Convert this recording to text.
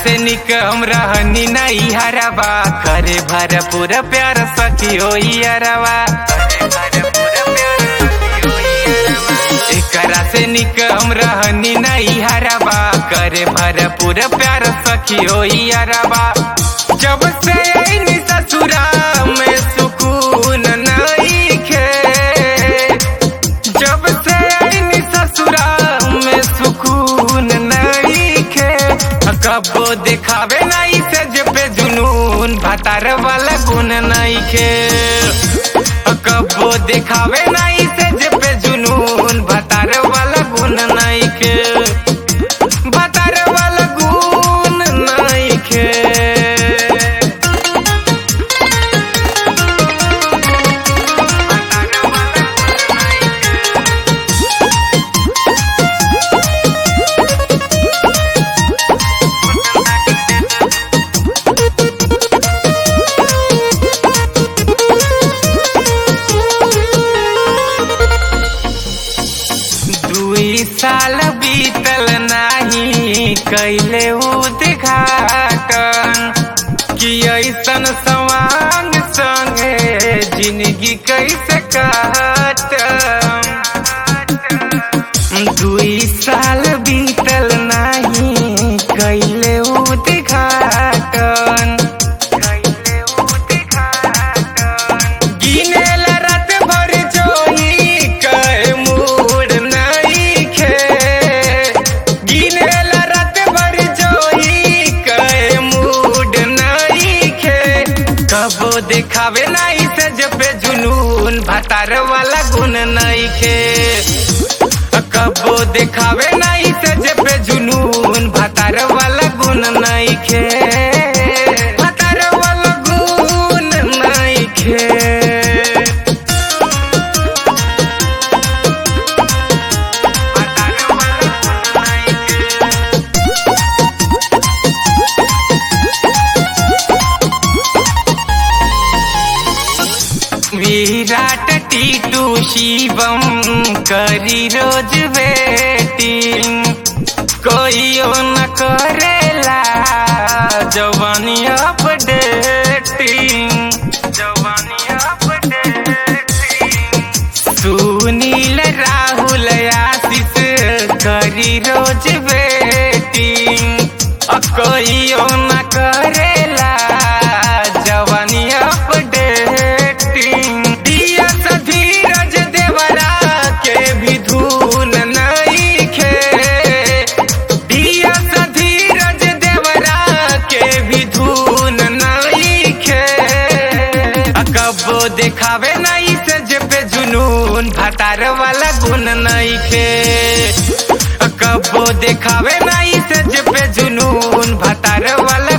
से निक हम रहनी नहीं हरबा करे भरपूर प्यार सखी हो अरवा एकरा से निक हम रहनी नहीं हरबा करे भरपूर प्यार सखी हो अरवा जब से आईनी ससुरा में सुकून नहीं खे जब से आईनी ससुरा में सुकून नहीं खे कबो दिखावे नहीं से जे पे जुनून भतार वाला गुण नहीं खे कबो दिखावे नहीं से जे पे जुनून भतार वाला गुण नहीं खे भतार वाला गुण नहीं खे दुई साल बीतल नाही कैले उद्घाटन कि ऐसन सवांग संगे जिंदगी कैसे काटम दुई साल बीतल नाही कैले उद्घाटन कैले उद्घाटन गिनेल रात भर जोही कहे मूड नहीं खे गिनेल रात भर जोही कहे मूड नहीं खे कबो दिखावे नहीं से जब जुनून भतार वाला गुण नहीं खे कबो दिखावे नहीं से जब जुनून भतार वाला गुण नहीं खे भतार वाला गुण नहीं खे विराट टीटू शिवम करी रोज वेटिंग कोई न करेला जवानी अपडेटिंग जवानी अपडेटिंग सुनील राहुल आशीष करी रोज वेटिंग अ कोई न करेला जवानी अपडेटिंग दिया सा धीरज देवरा के भी धून नहीं खे दिया सा धीरज देवरा के भी धून नहीं खे कबो दिखावे नहीं से जे पे जुनून भतार वाला गुण नहीं खे कबो दिखावे नहीं से जे पे जुनून भतार वाला